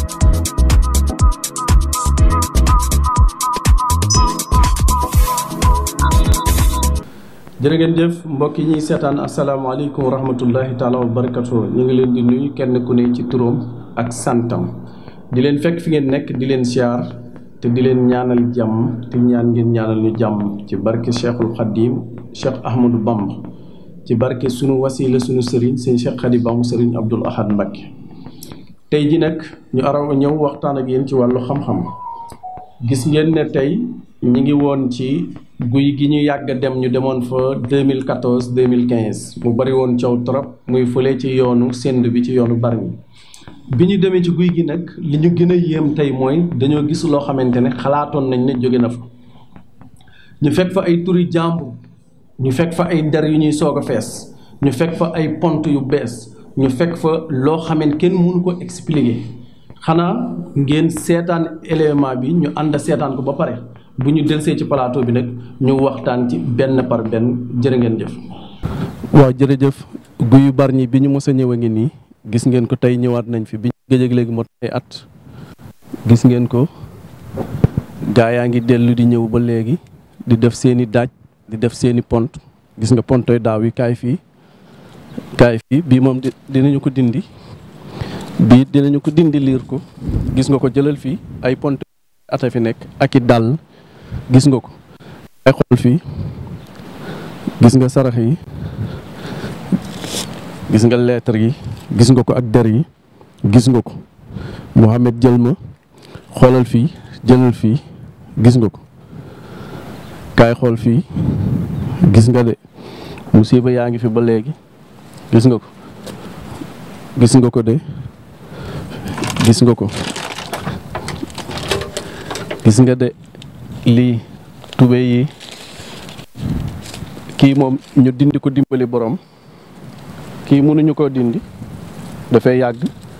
jërë ngeen jëf mbokk yi ñuy seetaan asalaamaaleykum wa rahmatullahi taala wa barakatu ñu ngi leen di nuyu kenn ku ne ci turam ak santam di leen fekk fi ngeen nekk di leen siyaar te di leen ñaanal jàmm te ñaan ngeen ñaanal ñu jàmm ci barke cheikhul xadim cheikh ahmadou bamb ci barke sunu wasila sunu sëriñ sëñ cheikh xadi bamb sëriñ abdul ahad mbakke tey ji nag ñu araw ñëw waxtaan ak yéen ci wàllu xam-xam gis ngeen ne tey ñi ngi woon ci guy gi ñu yàgg dem ñu demoon fa 2014 2015 mu bari woon coow trop muy fële ci yoonu send bi ci yoonu Bargny bi ñu demee ci guy gi nag li ñu gën a yéem tey mooy dañoo gis loo xamante ne xalaatoon nañ ne jóge na fa ñu fekk fa ay turi jàmbur ñu fekk fa ay der yu ñuy soog a fees ñu fekk fa ay pont yu bees ñu fekk fa loo xamante kenn mënu ko expliquer xanaa ngeen seetaan élément bi ñu ànd seetaan ko ba pare bu ñu delsee ci plateau bi nag ñu waxtaan ci benn par benn jërë ngeen jëf. waaw jërëjëf guyu Bargny bi ñu mos a ñëw a ngi nii gis ngeen ko tey ñëwaat nañ fi bi ñu gëj léegi mot ay at gis ngeen ko gaa yaa ngi dellu di ñëw ba léegi di def seeni daaj di def seeni pont gis nga pontoy daaw yi kaay fii kaay fii bii moom dinañu ko dindi bii dinañu ko dindi liir ko gis nga ko jëlal fii ay pont ata fi nekk ak i dàll gis nga ko ay xool fii gis nga sarax yi gis nga lettre yi gis nga ko ak der yi gis nga ko Mouhamed jël ma xoolal fii jëlal fii gis nga ko kaay xool fii gis nga de musiba yaa ngi fi ba léegi gis nga ko gis nga ko de gis nga ko gis nga de lii tube yi kii moom ñu dindi ko dimbali borom kii mënuñu koo dindi dafay yàgg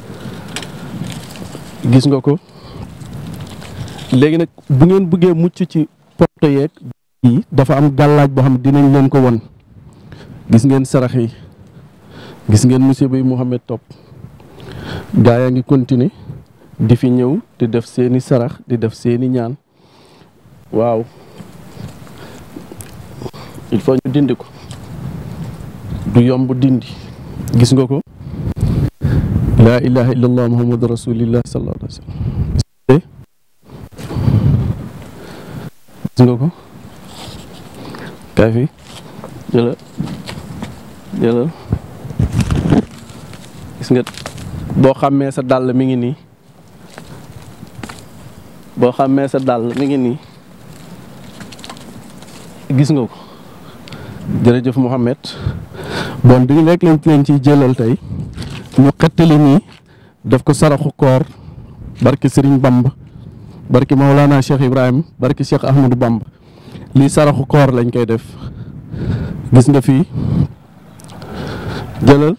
gis nga ko léegi nag bu ngeen bëggee mucc ci porte yeeg yi dafa am gàllaaj boo xam ne dinañ leen ko won gis ngeen sarax yi gis ngeen musiba yi Mouhamed topp gaa yaa ngi continuer di fi ñëw di def seeni sarax di def seeni ñaan waaw il faut ñu dindi ko du yomb dindi gis nga ko laa ilaha illallah muhammadu rasulillah sallallahu alayhi wa sallam gis nga ko kaay fi jëlal jëlal gis nga boo xàmmee sa dàll mi ngi nii boo xàmmee sa dàll mi ngi nii gis nga ko jërëjëf Mouhamed bon di lekk lañ leen ciy jëlal tey ñu xettali nii daf ko saraxu koor barki Serigne Bamba barki Maolana Cheikh Ibrahim barki Cheikh Ahmadou Bamba lii saraxu koor lañ koy def gis nga fii jëlal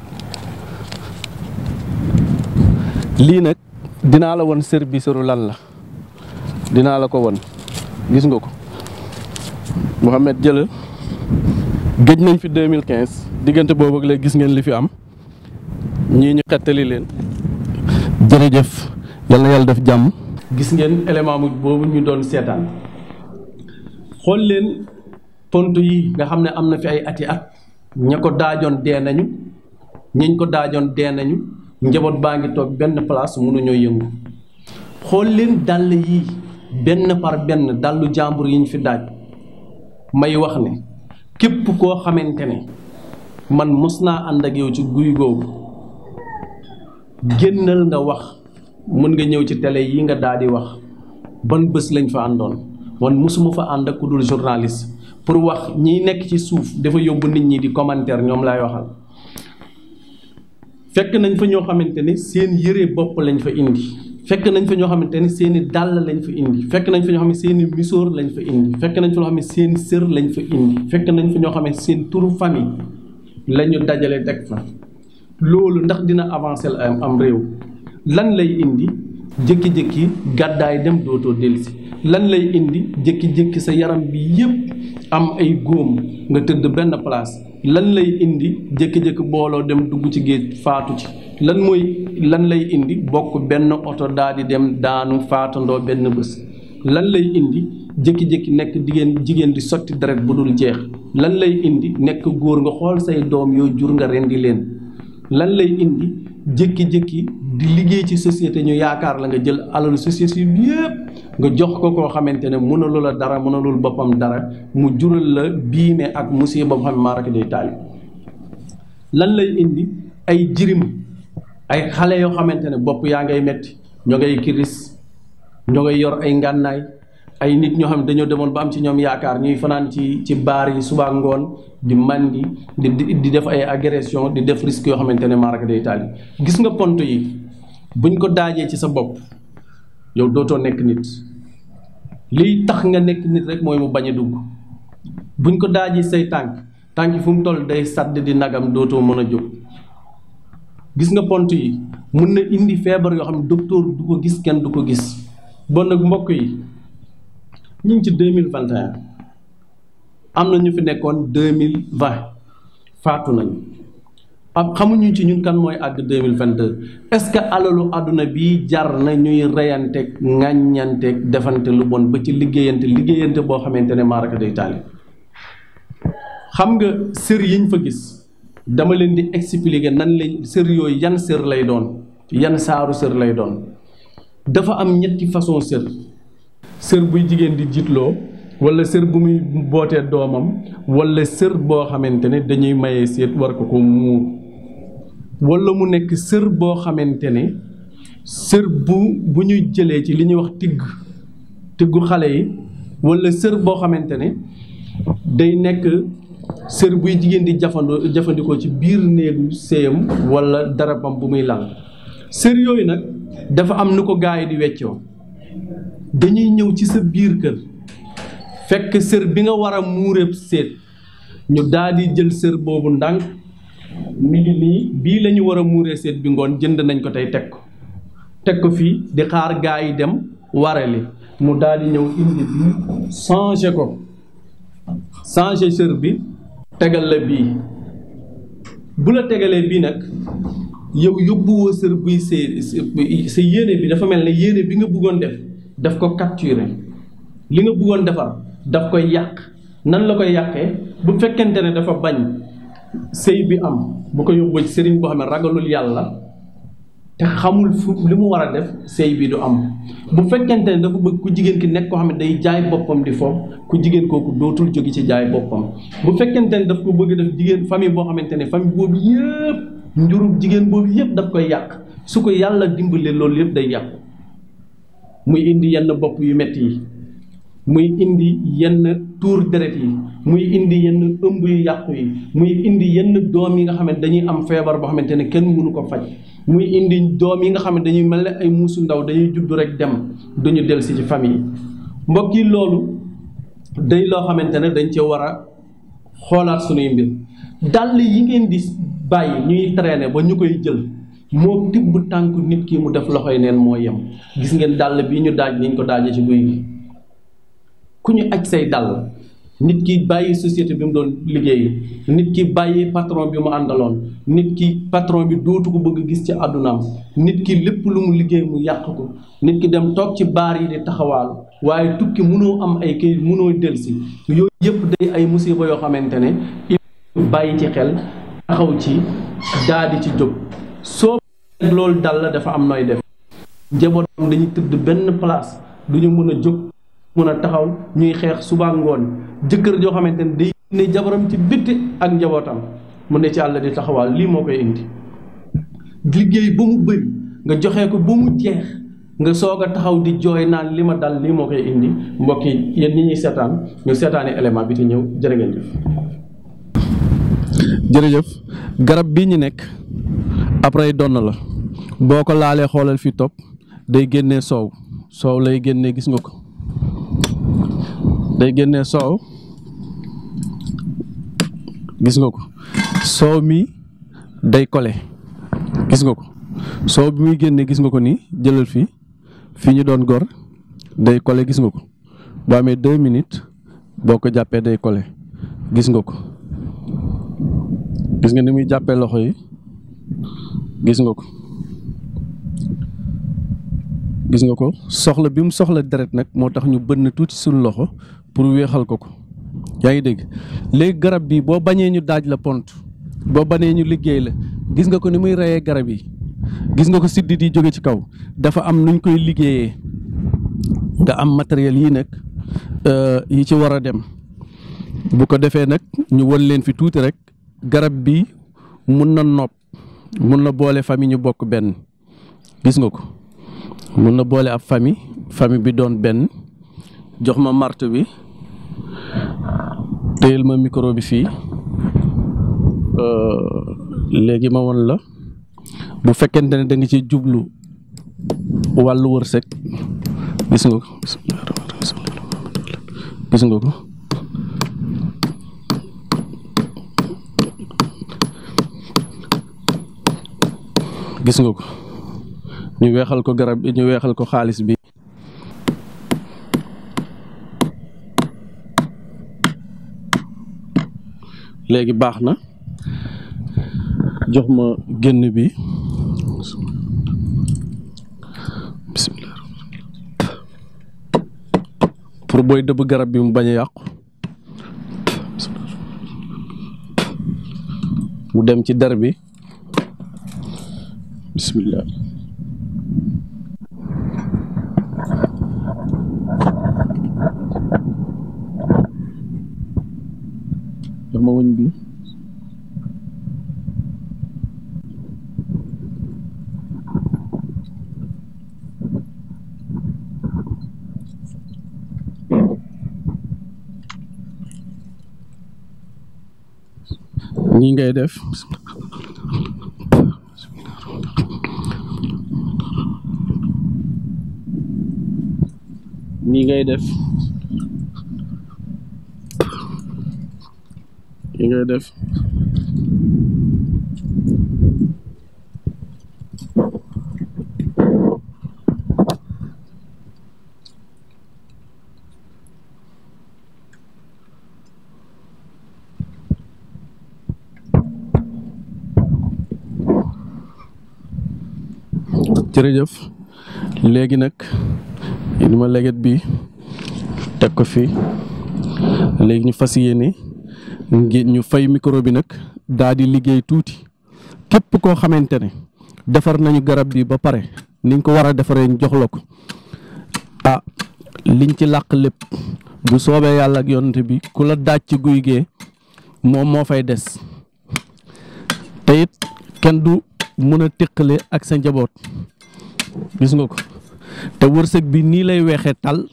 lii nag dinaa la won service ru lan la dinaa la ko won gis nga ko Mouhamed jëlal gëj nañ fi 2015 diggante boobu ak léegi gis ngeen li fi am ñii ñu xettali leen jërëjëf yal na yàlla def jàmm. gis ngeen élément mu boobu ñu doon seetaan xool leen pont yi nga xam ne am na fi ay ati at ña ko daajoon dee nañu ñiñ ko daajoon dee nañu njaboot baa ngi toog benn place mënuñoo yëngu xool leen dàll yi benn par benn dàllu jàmbur yi ñu fi daaj may wax ne képp koo xamante ne man mos naa ànd ak yow ci guy googu génnal nga wax mën nga ñëw ci télé yi nga daal di wax ban bés lañ fa àndoon man mosuma fa ànd ak ku dul journaliste pour wax ñiy nekk ci suuf dafa yóbbu nit ñi di commentaire ñoom laay waxal fekk nañ fa ñoo xamante ne seen yëre bopp lañ fa indi fekk nañ fa ñoo xamante ne seen i dàll lañ fa indi fekk nañ fa ñoo xam ne seen i misóor lañ fa indi fekk nañ fa ñoo xam ne seen i sër lañ fa indi fekk nañ fa ñoo xam ne seen turu famille la ñu dajale teg fa loolu ndax dina avancer am am réew lan lay indi jékki-jékki gàddaay dem dootoo dellusi lan lay indi jékki-jékki sa yaram bi yépp am ay góom nga tëdd benn place lan lay indi jékki-jékki booloo dem dugg ci géej faatu ci lan mooy lan lay indi bokk benn oto daal di dem daanu faatandoo benn bés lan lay indi jékki-jékki nekk jigéen jigéen di sotti deret bu dul jeex lan lay indi nekk góor nga xool say doom yoo jur nga rendi leen lan lay indi jékki-jékki di liggéey ci société ñu yaakaar la nga jël alalu société bi yépp nga jox ko koo xamante ne mënalu la dara mënalul boppam dara mu jural la biime ak musiba boo xam ne maaraka day taali lan lay indi ay jirim ay xale yoo xamante ne bopp yaa ngay metti ñoo ngay kiris ñoo ngay yor ay ngànnaay ay nit ñoo xam ne dañoo demoon ba am ci ñoom yaakaar ñuy fanaan ci ci baar yi suba ngoon di mandi di di def ay agression di def risque yoo xamante ne maaraka day taali gis nga pont yi buñ ko daajee ci sa bopp yow dootoo nekk nit liy tax nga nekk nit rek mooy mu bañ a dugg buñ ko daajee say tànk tànk yi fu mu toll day sàdd di nagam dootoo mën a jóg gis nga pont yi mun na indi feebar yoo xam ne docteur du ko gis kenn du ko gis bon nag mbokk yi ñu ngi ci deux mille vingt et un am na ñu fi nekkoon deux mille vingt faatu nañu ab xamuñu ci ñun kan mooy àgg deux mille vingt deux est-ce que alalu àdduna bi jar na ñuy reyanteeg ŋàññanteeg defante lu bon ba ci liggéeyante liggéeyante boo xamante ne maaraka day taali xam nga sër yiñ fa gis dama leen di expliquer nan lañ sër yooyu yan sër lay doon yan saaru sër lay doon dafa am ñetti façon sër sër buy jigéen di jiitloo wala sër bu muy bootee doomam wala sër boo xamante ne dañuy maye seet war ko ko muur wala mu nekk sër boo xamante ne sër bu bu ñuy jëlee ci li ñuy wax tigg tiggu xale yi wala sër boo xamante ne day nekk sër buy jigéen di jafandoo jëfandikoo ci biir néegu séyam wala darabam bu muy lal sër yooyu nag dafa am nu ko gaa yi di weccoo dañuy ñëw ci sa biir kër fekk sër bi nga war a muureeb seet ñu daal di jël sër boobu ndànk mi ngi nii bii la ñu war a muuree seet bi ngoon jënd nañ ko tey teg ko teg ko fii di xaar gaa yi dem warali mu daal di ñëw indi bii changé ko changé sër bi tegal la bii bu la tegalee bii nag yow yóbbuwoo sër buy see sa yéene bi dafa mel ne yéene bi nga bëggoon def daf ko capturer li nga bëggoon defar daf koy yàq nan la koy yàqee bu fekkente ne dafa bañ sëy bi am bu ko yóbboo ci sëriñ boo xam ne ragalul yàlla te xamul fu li mu war a def sëy bi du am bu fekkente ne dafa bëgg ku jigéen ki nekk koo xam ne day jaay boppam di foofu ku jigéen kooku dootul jóge ci jaay boppam bu fekkente ne daf ko bëgg def jigéen famille boo xamante ne famille boobu yëpp njurub jigéen boobu yëpp daf koy yàq su ko yàlla dimbalee loolu yëpp day yàqu muy indi yenn bopp yu metti yi muy indi yenn tuur deret yi muy indi yenn ëmb yu yàqu yi muy indi yenn doom yi nga xam ne dañuy am feebar boo xamante ne kenn mënu ko faj muy indi doom yi nga xam ne dañuy mel ne ay muusu ndaw dañuy judd rek dem duñu delsi ci famille yi mbokk yi loolu day loo xamante ne dañ cee war a xoolaat sunuy mbir dàll yi ngeen di bàyyi ñuy traîner ba ñu koy jël moo tibb tànk nit ki mu def loxoy neen moo yem gis ngeen dàll bii ñu daaj niñ ko daajee ci guy gi ku ñu aj say dàll nit ki bàyyi société bi mu doon liggéey nit ki bàyyi patron bi mu àndaloon nit ki patron bi dootu ko bëgg gis ci àddunaam nit ki lépp lu mu liggéey mu yàq ko nit ki dem toog ci baar yi di taxawaalu waaye tukki mënoo am ay kayit mënoo delsi yooyu yëpp day ay musiba yoo xamante ne il bàyyi ci xel taxaw ci daadi ci jóg soo loolu dal la dafa am nooy def njabootam dañuy tëdd benn place du ñu mën a jóg mën a taxaw ñuy xeex suba ngoon jëkkër joo xamante ne day ne jabaram ci bitti ak njabootam mu ne ci àll di taxawaal lii moo koy indi liggéey ba mu bëri nga joxe ko ba mu jeex nga soog a taxaw di jooy naan li ma dal lii moo koy indi mbokk yi yéen ñi ñuy seetaan ñu seetaani élément bi te ñëw jërë ngeen jëf jërëjëf garab bii ñu nekk après donn la boo ko laalee xoolal fi topp day génnee soow soow lay génnee gis nga ko day génnee soow gis nga ko soow mi day kole gis nga ko soow bi muy génnee gis nga ko nii jëlal fii fii ñu doon gor day kole gis nga ko boo amee deux minutes boo ko jàppee day kole gis nga ko gis nga ni muy jàppee loxo yi gis nga ko gis nga ko soxla bi mu soxla deret nag moo tax ñu bënn tuuti suñu loxo pour wéexal ko ko yaa ngi dégg léegi garab bi boo bañee ñu daaj la pont boo bañee ñu liggéey la gis nga ko ni muy reyee garab yi gis nga ko siddit yi jóge ci kaw dafa am nuñ koy liggéeyee nga am matériel yii nag yi ci war a dem bu ko defee nag ñu won leen fi tuuti rek garab bi mun na nopp mun na boole famille ñu bokk benn gis nga ko mun na boole ab famille famille bi doon benn jox ma marto bi téyel ma micro bi fii léegi ma won la bu fekkente ne da nga ci jublu wàllu wërsëg gis nga ko gis nga ko gis nga ko ñu weexal ko garab bi ñu weexal ko xaalis bi léegi baax na jox ma génn bi bismillah pour booy dëbb garab bi mu bañ a yàqu mu dem ci der bi bismillah jox ma wëñ bi nii ngay def nii ngay def nii ngay def jërëjëf léegi nag ni ma leget bi teg ko fii léegi ñu fas yéene ngi ñu fay micro bi nag daa di liggéey tuuti képp koo xamante ne defar nañu garab bi ba pare niñ ko war a defaree ñu jox la ko ah liñ ci làq lépp bu soobee yàlla ak yonante bi ku la daaj ci guy gee moom moo fay des te it kenn du mun a téqale ak sa njaboot gis nga ko te wërsëg bi nii lay weexee tal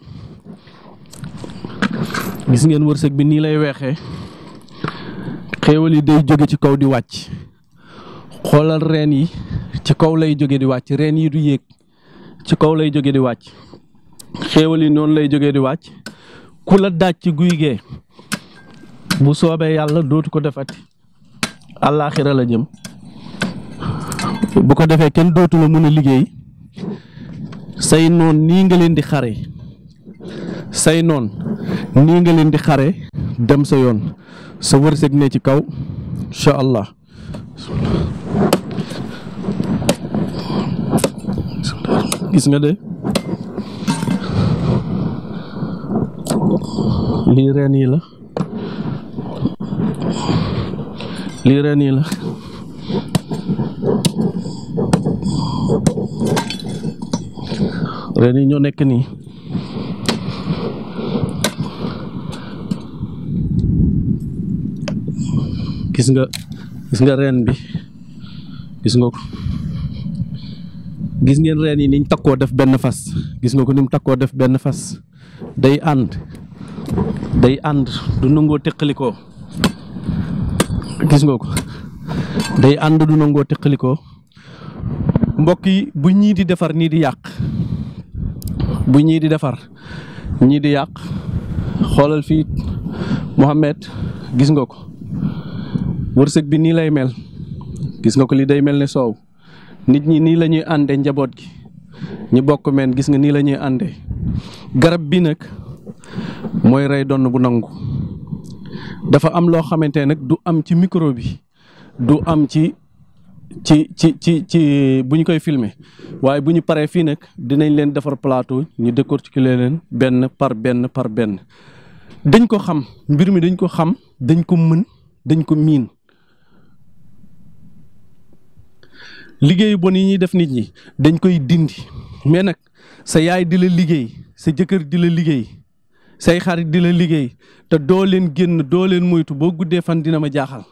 gis ngeen wërsëg bi nii lay weexee xéewal yi day jóge ci kaw di wàcc xoolal reen yi ci kaw lay jóge di wàcc reen yi du yéeg ci kaw lay jóge di wàcc xéewal yi noonu lay jóge di wàcc ku la daaj ci guy gee bu soobee yàlla dootu ko defati àllaaxira la jëm bu ko defee kenn dootu la mën a liggéey say noon nii nga leen di xare say noon nii nga leen di xare dem sa yoon sa wërsëg ne ci kaw incha allah gis nga de lii reen yi la lii reen yi la reen yi ñoo nekk nii gis nga gis nga reen bi gis nga ko gis ngeen reen yi niñ takkoo def benn fas gis nga ko ni mu takkoo def benn fas day ànd day ànd du nangoo teqalikoo gis nga ko day ànd du nangoo teqalikoo mbokk yi bu ñii di defar nii di yàq bu ñii di defar ñii di yàq xoolal fii Mohamed gis nga ko wërsëg bi nii lay mel gis nga ko li day mel ne soow nit ñi nii la ñuy àndee njaboot gi ñi bokk meen gis nga nii la ñuy àndee garab bi nag mooy rey donn bu nangu dafa am loo xamante ne nag du am ci micro bi du am ci ci ci ci ci bu ñu koy filmer waaye bu ñu paree fii nag dinañ leen defar plateau ñu décortiquer leen benn par benn par benn dañ ko xam mbir mi dañ ko xam dañ ko mën dañ ko miin liggéeyu bon yi ñuy def nit ñi dañ koy dindi mais nag sa yaay di la liggéey sa jëkkër di la liggéey say xarit di la liggéey te doo leen génn doo leen moytu boo guddee fan dina ma jaaxal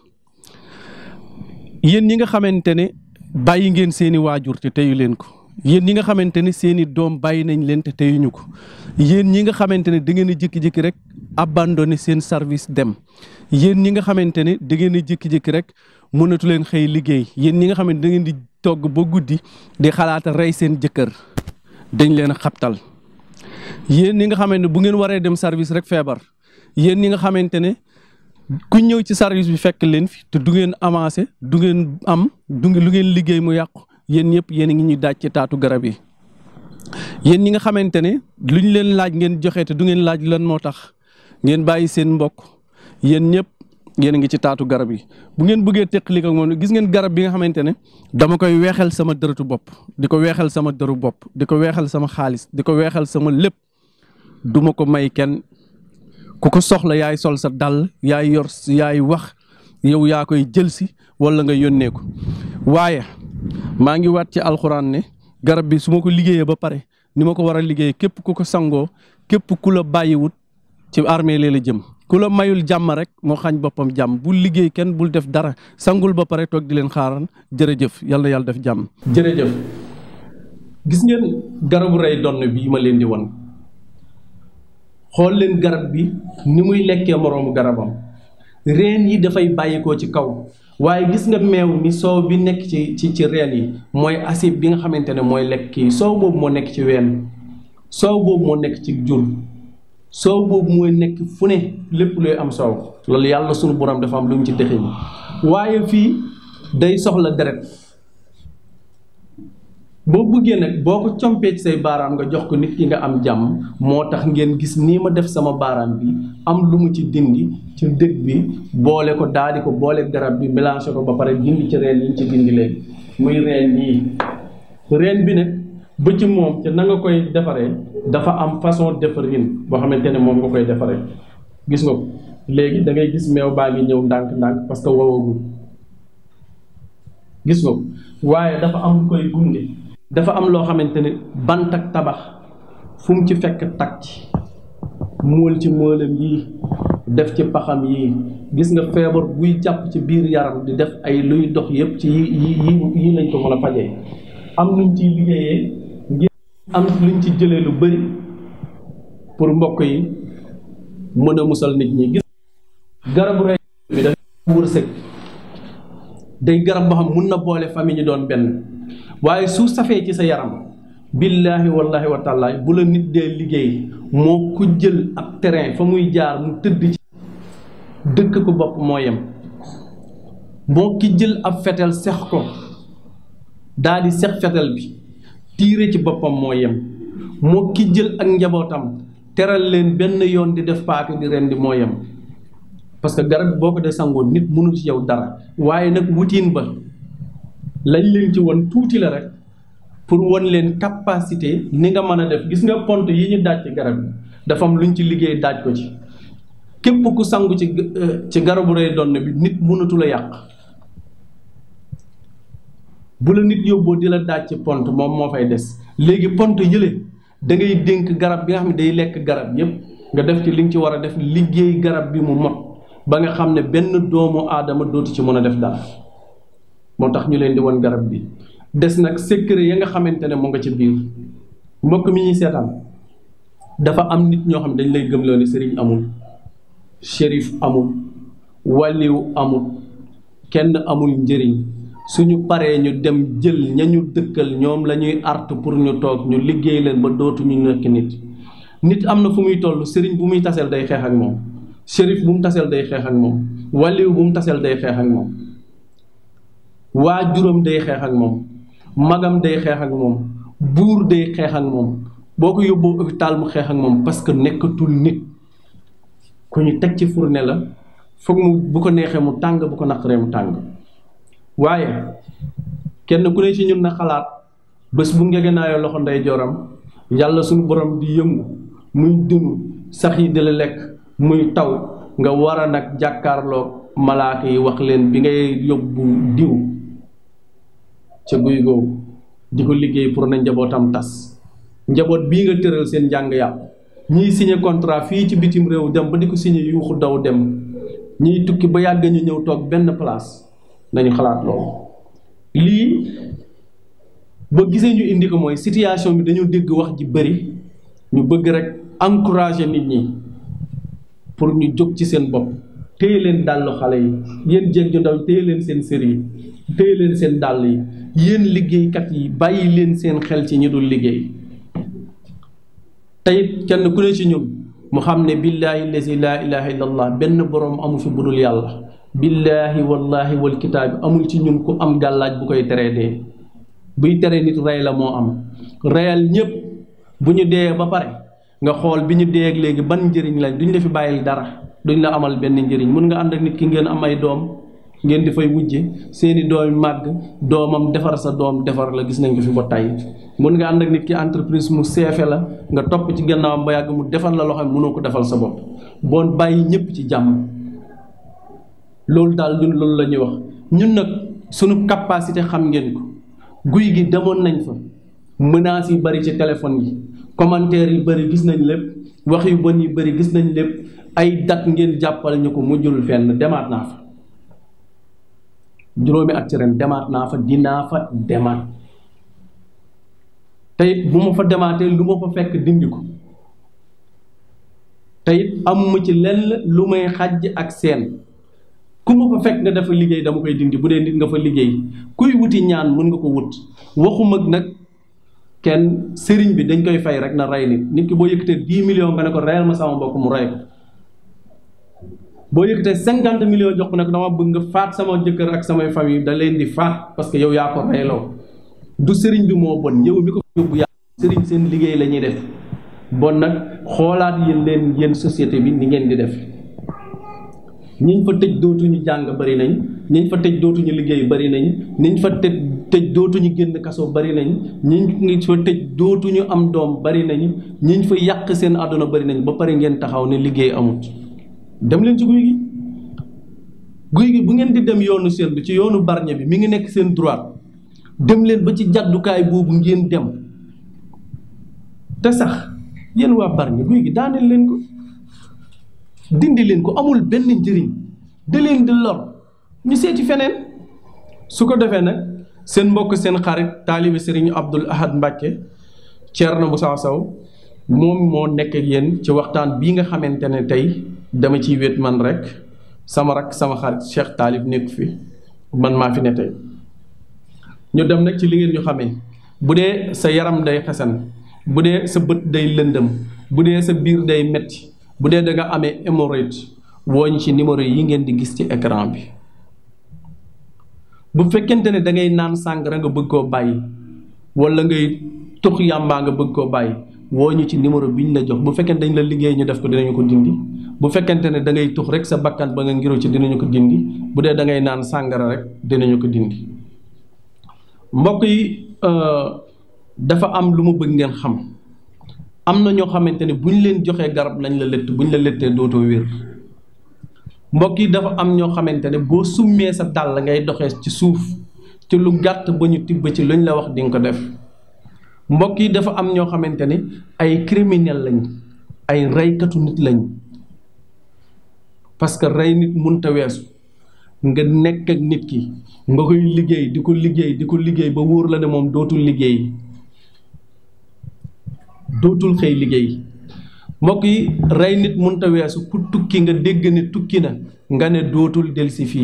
yéen ñi nga xamante ne bàyyi ngeen seeni waajur te teyu leen ko yéen ñi nga xamante ne seeni doom bàyyi nañ leen te teyuñu ko yéen ñi nga xamante ne da ngeen a jékki-jékki rek abandonné seen service dem yéen ñi nga xamante ne da ngeen a jékki-jékki rek mënatu leen xëy liggéey yéen ñi nga xam ne da ngeen di togg ba guddi di xalaat rey seen jëkkër dañ leen a xabtal yéen ñi nga xamante ne bu ngeen waree dem service rek feebar yéen ñi nga xamante ne ku ñëw ci service bi fekk leen fi te du ngeen avancé du ngeen am du lu ngeen liggéey mu yàqu yéen ñëpp yéen a ngi ñuy daaj ci taatu garab yi. yéen ñi nga xamante ne lu ñu leen laaj ngeen joxe te du ngeen laaj lan moo tax ngeen bàyyi seen mbokk yéen ñëpp yéen a ngi ci taatu garab yi bu ngeen bëggee teqali ak moom gis ngeen garab bi nga xamante ne dama koy weexal sama dërëtu bopp di ko weexal sama dëru bopp di ko weexal sama xaalis di ko weexal sama lépp duma ko may kenn ku ko soxla yaay sol sa dàll yaay yor yaay wax yow yaa koy jël si wala nga yónnee ko waaye maa ngi waat ci alxuraan ne garab bi su ma ko liggéeyee ba pare ni ma ko war a liggéeyee képp ku ko sangoo képp ku la bàyyiwut ci armée lee la jëm ku la mayul jàmm rek moo xañ boppam jàmm bul liggéey kenn bul def dara sangul ba pare toog di leen xaaran jërëjëf yàlla yàlla def jàmm. jërëjëf gis ngeen garabu rey donn bii ma leen di wan xool leen garab bi ni muy lekkee moroomu garabam reen yi dafay bàyyikoo ci kaw waaye gis nga meew mi soow bi nekk ci ci ci reen yi mooy acide bi nga xamante ne mooy lekk kii soow boobu moo nekk ci ween soow boobu moo nekk ci jur soow boobu mooy nekk fu ne lépp luy am soow loolu yàlla sunu borom dafa am lu mu ci dëxëñ waaye fii day soxla deret boo bëggee nag boo ko compee ci say baaraam nga jox ko nit ki nga am jàmm moo tax ngeen gis nii ma def sama baaraam bi am lu mu ci dindi ci dëgg bi boole ko daal di ko boole garab bi mélangé ko ba pare dindi ci reen yi ñu ci dindi léegi muy reen yii reen bi nag ba ci moom te na nga koy defaree dafa am façon defarin boo xamante ne moom nga koy defaree gis nga ko léegi da ngay gis meew baa ngi ñëw ndànk-ndànk parce que wowagul gis nga ko waaye dafa am lu koy gunge dafa am loo xamante ne bant ak tabax fu mu ci fekk tag ci móol ci móolam yii def ci paxam yii gis nga feebar buy jàpp ci biir yaram di def ay luy dox yépp ci yi yi yii lañ ko mën a fajee am luñ ciy liggéeyee ngir am luñ ci jëlee lu bari pour mbokk yi mën a musal nit ñi gis garabu rey bi dafa wërsëg day garab boo xam mun na boole famille ñu doon benn waaye su safee ci sa yaram billaahi wallahi wa taala bu la nit dee liggéey moo ku jël ab terrain fa muy jaar mu tëdd ci dëkk ko bopp moo yem moo ki jël ab fetel sex ko daal di sex fetel bi tiire ci boppam moo yem moo ki jël ak njabootam teral leen benn yoon di def paaka di ren di moo yem parce que garab boo ko dee sangoon nit mënul ci yow dara waaye nag wutiin ba lañ leen ci won tuuti la rek pour won leen capacité ni nga mën a def gis nga pont yi ñu daaj ci garab bi dafa am luñ ci liggéey daaj ko ci képp ku sangu ci ci garabu rey donn bi nit mënatu la yàq bu la nit yóbboo di la daaj ci pont moom moo fay des léegi pont yële da ngay dénk garab bi nga xam ne day lekk garab yépp nga def ci li nga ci war a def liggéey garab bi mu mot ba nga xam ne benn doomu aadama dootu ci mën a def dara moo tax ñu leen di won garab bi des nag secret ya nga xamante ne mu nga ci biir mbokk mi ñuy seetaan dafa am nit ñoo xam ne dañ lay gëmloo ne sëriñ amul shérif amul waliw amul kenn amul njëriñ suñu paree ñu dem jël ña ñu dëkkal ñoom la ñuy art pour ñu toog ñu liggéey leen ba dootuñu nekk nit nit am na fu muy toll sëriñ bu muy taseel day xeex ak moom shérif bu mu taseel day xeex ak moom waliw bu mu taseel day xeex ak moom waa juróom day xeex ak moom magam day xeex ak moom buur day xeex ak moom boo ko yóbboo hôpital mu xeex ak moom parce que nekkatul nit ku ñu teg ci fourne la foog mu bu ko neexee mu tàng bu ko naqaree mu tàng waaye kenn ku ne ci ñun na xalaat bés bu ngegenaayoo loxo ndey joram yàlla suñu borom di yëngu muy dunu sax yi di la lekk muy taw nga war a nag jàkkaarloog malaaka yi wax leen bi ngay yóbbu diw ca guy googu di ko liggéey pour na njabootam tas njaboot bii nga tëral seen njàng yàqu ñiy signé contrat fii ci bitim réew dem ba di ko signé yuuxu daw dem ñiy tukki ba yàgg ñu ñëw toog benn place nañu xalaat loolu lii ba gisee ñu indi ko mooy situation bi dañoo dégg wax ji bëri ñu bëgg rek encourager nit ñi pour ñu jóg ci seen bopp téye leen dàllu xale yi yéen jéeg ju ndaw téye leen seen sër yi téye leen seen dàll yi yéen liggéeykat yi bàyyi leen seen xel ci ñi dul liggéey tey kenn ku ne ci ñun mu xam ne billaahi lazi laa ilaha illa allah benn boroom amu fi budul yàlla billaahi wallahi wal kitaabi amul ci ñun ku am gàllaaj bu koy teree dee buy tere nit rey la moo am reyal ñépp bu ñu dee ba pare nga xool bi ñu dee ak léegi ban njëriñ lañ duñ la fi bàyyil dara duñ la amal benn njëriñ mun nga ànd ak nit ki ngeen am ay doom ngeen di fay wujje seeni doom màgg doomam defar sa doom defar la gis nañ ko fi ba tey mun nga ànd ak nit ki entreprise mu seefe la nga topp ci gannaawam ba yàgg mu defal la loxo mënoo ko defal sa bopp boon bàyyi ñëpp ci jàmm loolu daal ñun loolu la ñuy wax ñun nag sunu capacité xam ngeen ko guy gi demoon nañ fa menaces yi bari ci téléphone yi commentaires yi bari gis nañ lépp wax yu bon yi bari gis nañ lépp ay dat ngeen jàppale ñu ko mujjul fenn demaat naa fa juróomi at ci ren demaat naa fa dinaa fa demaat teyit bu ma fa demaatee lu ma fa fekk dindi ko teyit amuma ci lenn lu may xàjj ak seen ku ma fa fekk nga dafa liggéey dama koy dindi bu dee nit nga fa liggéey kuy wuti ñaan mën nga ko wut waxuma nag kenn sëriñ bi dañ koy fay rek na rey nit nit ki boo yëkkatee dix millions nga ne ko reyal ma sama mbokk mu rey ko boo yëkkatee cinquante millions jox ko ne ko dama bëgg nga faat sama jëkkër ak samay famille da leen di faat parce que yow yaa ko reyloo du sëriñ bi moo bon yow mi ko yóbbu yaa sëriñ seen liggéey la ñuy def bon nag xoolaat yéen leen yéen société bi ni ngeen di def ñiñ fa tëj dootuñu jàng bari nañ ñiñ fa tëj dootuñu liggéey bari nañ ñiñ fa tëj tëj dootuñu génn kaso bari nañ ñiñ fa tëj dootuñu am doom bari nañ ñiñ fa yàq seen àdduna bari nañ ba pare ngeen taxaw ne liggéey amut dem leen ci guy gi guy gi bu ngeen di dem yoonu seen bi ci yoonu barñe bi mi ngi nekk seen droite dem leen ba ci jàddukaay boobu ngeen dem te sax yéen waa barñe guy gi daaneel leen ko dindi leen ko amul benn njëriñ da leen di lor ñu seeti feneen su ko defee nag seen mbokk seen xarit taalibi sëriñ Abdul Ahad Mbàkke Ceerno Musaa Saw moom moo nekk ak yéen ci waxtaan bii nga xamante ne tey dama ciy wét man rek sama rak sama xarit Cheikh Taalib nekk fi man maa fi ne tey ñu dem nag ci li ngeen ñu xamee bu dee sa yaram day xesan bu dee sa bët day lëndëm bu dee sa biir day metti bu dee da nga amee hémorroïde wooñ ci numéro yi ngeen di gis ci écran bi bu fekkente ne da ngay naan sàngara nga bëgg koo bàyyi wala ngay tux yàmbaa nga bëgg koo bàyyi woo ñu ci numéro bi ñu la jox bu fekkente dañ la liggéey ñu def ko dinañu ko dindi bu fekkente ne da ngay tux rek sa bakkan ba nga ngiro ci dinañu ko dindi bu dee da ngay naan sàngara rek dinañu ko dindi mbokk yi dafa am lu ma bëgg ngeen xam am na ñoo xamante ne bu ñu leen joxee garab lañ la lëtt bu ñu la lëttee dootoo wér mbokk yi dafa am ñoo xamante ne boo summee sa dàll ngay doxee ci suuf ci lu gàtt ba ñu tibb ci luñ la wax di nga ko def mbokk yi dafa am ñoo xamante ne ay criminel lañ ay reykatu nit lañ parce que rey nit munta weesu nga nekk ak nit ki nga koy liggéey di ko liggéey di ko liggéey ba wóor la ne moom dootul liggéey dootul xëy liggéey mbokk yi rey nit munta weesu ku tukki nga dégg ne tukki na nga ne dootul delsi fii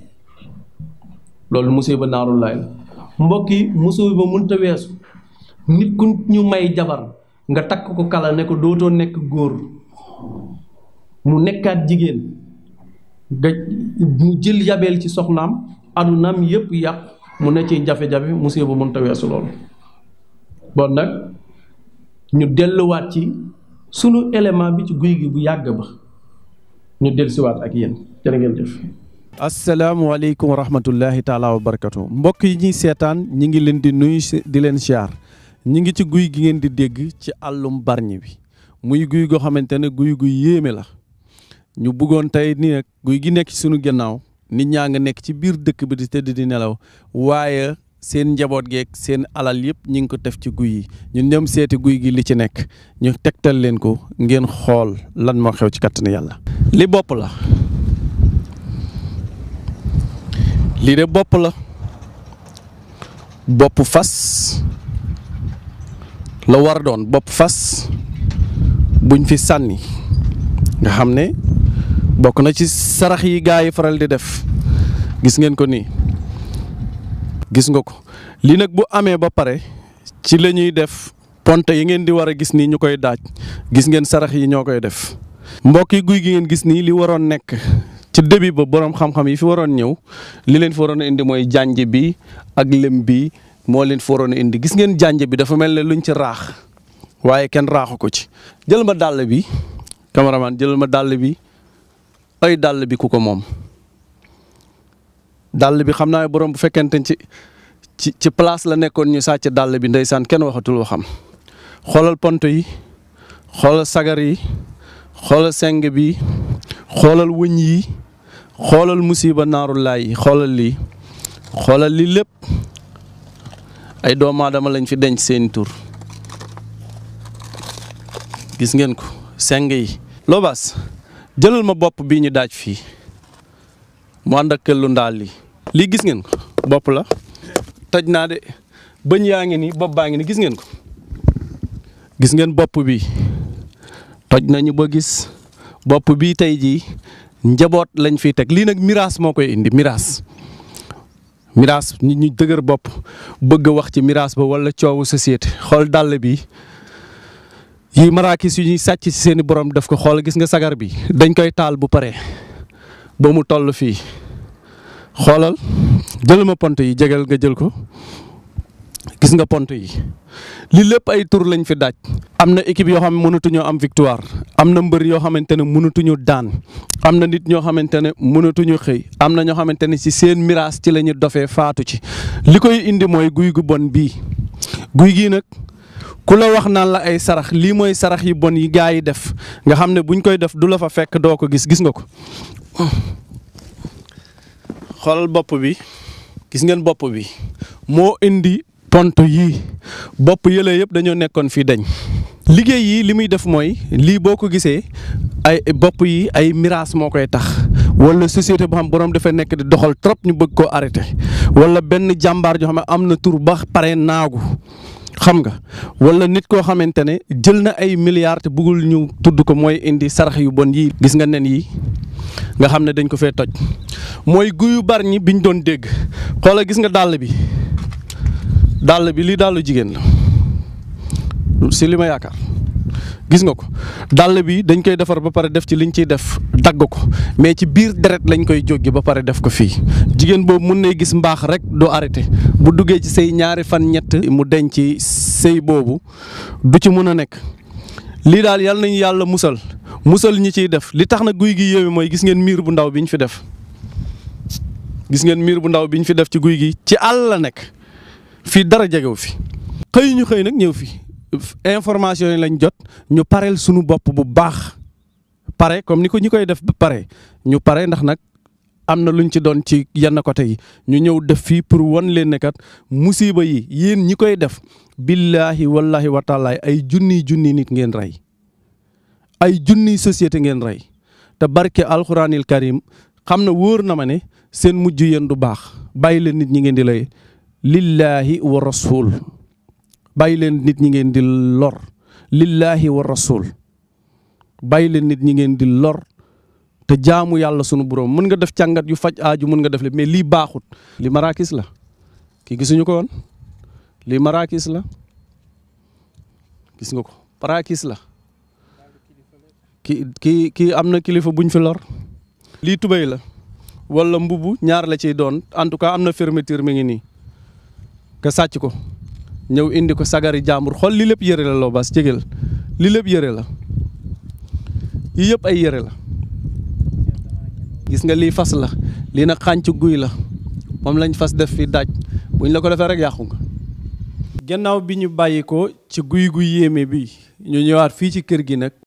loolu musiba naaru laay la mbokk yi musiba munta weesu nit ku ñu may jabar nga takk ko kala ne ko dootoo nekk góor mu nekkaat jigéen nga mu jël yabeel ci soxnaam adunaam yépp yàq mu ne ci jafe-jafe musiba munta weesu loolu bon nag ñu delluwaat ci sunu élément bi ci guy gi bu yàgg ba ñu dellusiwaat ak yéen jërë ngeen jëf. asalaamaaleykum wa rahmatullahi taala wa barakatu mbokk yi ñuy seetaan ñi ngi leen di nuyu di leen siyaar ñi ngi ci guy gi ngeen di dégg ci àllum barñi bi muy guy goo xamante ne guy gu yéeme la ñu bëggoon tey ni nag guy gi nekk ci sunu gannaaw nit ñaa nga nekk ci biir dëkk bi di tëdd di nelaw waaye seen njaboot geeg seen alal yëpp ñi ngi ko def ci guy yi ñun ñoom seeti guy gi li ci nekk ñu tegtal leen ko ngeen xool lan moo xew ci kattanu yàlla. li bopp la lii de bopp la bopp fas la war a doon bopp fas buñ fi sànni nga xam ne bokk na ci sarax yi gaa yi faral di def gis ngeen ko nii gis nga ko lii nag bu amee ba pare ci la ñuy def ponte yi ngeen di war a gis nii ñu koy daaj gis ngeen sarax yi ñoo koy def mbokk yi guy gi ngeen gis nii li waroon nekk ci début ba boroom xam-xam yi fi waroon ñëw li leen fi waroon a indi mooy jànj bi ak lëm bi moo leen fi waroon a indi gis ngeen jànj bi dafa mel ne luñ ci raax waaye kenn raaxu ko ci jël ma dàll bi cameraman jël ma dàll bi ay dàll bi ku ko moom dàll bi xam naa borom bu fekkente ci ci ci place la nekkoon ñu sàcc dàll bi ndeysaan kenn waxatul waxam xoolal pont yi xoolal sagar yi xoolal seng bi xoolal wëñ yi xoolal musiba naaru laay yi xoolal lii xoolal lii lépp ay doomu aadama lañ fi denc seeni tur gis ngeen ko seng yi loobaas jëlal ma bopp bii ñu daaj fii mu ànd ak këllu ndaal li lii gis ngeen ko bopp la toj naa de bëñ yaa ngi ni bopp baa ngi ni gis ngeen ko gis ngeen bopp bi toj nañu ba gis bopp bii tey jii njaboot lañ fiy teg lii nag miraas moo koy indi miraas miraas nit ñu dëgër bopp bëgg a wax ci miraas ba wala coowu société xool dàll bi yi maraakis yu ñuy sàcc ci seeni borom def ko xool gis nga sagar bi dañ koy taal bu pare ba mu toll fii xoolal jël ma pont yi jegal nga jël ko gis nga pont yi li lépp ay tur lañ fi daaj am na équipe yoo xam ne mënatuñoo am victoire am na mbër yoo xamante ne mënatuñu daan am na nit ñoo xamante ne mënatuñu xëy am na ñoo xamante ne ci seen miraas ci la ñu dofee faatu ci li koy indi mooy guy gu bon bii guy gii nag ku la wax naan la ay sarax lii mooy sarax yi bon yi gaa yi def nga xam ne buñ koy def du la fa fekk doo ko gis gis nga ko xoolal bopp bi gis ngeen bopp bi moo indi pont yii bopp yële yëpp dañoo nekkoon fii dañ liggéey yi li muy def mooy lii boo ko gisee ay bopp yi ay miraas moo koy tax wala société boo xam borom dafa nekk di doxal trop ñu bëgg koo arrêté wala benn jàmbaar joo xam ne am na tur ba pare naagu xam nga wala nit koo xamante ne jël na ay milliards te bëggul ñu tudd ko mooy indi sarax yu bon yii gis nga nen yi nga xam ne dañ ko fee toj mooy guyu bar ñi biñ doon dégg xoola gis nga dàll bi dàll bi lii dàllu jigéen la si li ma yaakaar gis nga ko dàll bi dañ koy defar ba pare def ci liñ ciy def dagg ko mais ci biir deret lañ koy jóggi ba pare def ko fii jigéen boobu mun nay gis mbaax rek doo arrêté bu duggee ci say ñaari fan ñett mu denc ci sëy boobu du ci mun a nekk lii daal yal nañu yàlla musal musal ñi ciy def li tax na guy gi yéeme mooy gis ngeen miir bu ndaw bi ñu fi def gis ngeen miir bu ndaw bi ñu fi def ci guy gi ci àll la nekk fii dara jegew fi xëy ñu xëy nag ñëw fi information yi lañ jot ñu pareel suñu bopp bu baax pare comme ni ko ñi koy def ba pare ñu pare ndax nag am na luñ ci doon ci yenn côté yi ñu ñëw def fii pour wan leen ne kat musiba yi yéen ñi koy def billaahi wallahi wa taalaay ay junniy junniy nit ngeen rey ay junniy société ngeen rey te barke alxuraanil karim xam na wóor na ma ne seen mujj yéen du baax bàyyi leen nit ñi ngeen di lay lillaahi wa rasul bàyyi leen nit ñi ngeen di lor lillaahi wa rasul bàyyi leen nit ñi ngeen di lor te jaamu yàlla sunu borom mën nga def càngat yu faj aaju mën nga def le mais lii baaxut li marakis la kii gisuñu ko woon lii marakis la gis nga ko marakis la ki kii kii am na kilifa buñ fi lor lii tubéy la wala mbubu ñaar la ciy doon en tout cas am na fermeture mi ngi nii nga sàcc ko ñëw indi ko sagari jàmbur xool li lépp yëre la loo bas jégeel li lépp yëre la yii yëpp ay yëre la gis nga lii fas la lii nag xànc guy la moom lañ fas def fi daaj buñ la ko defee rek yàqu nga. gannaaw bi ñu bàyyi ko ci guy gu yéeme bi ñu ñëwaat fii ci kër gi nag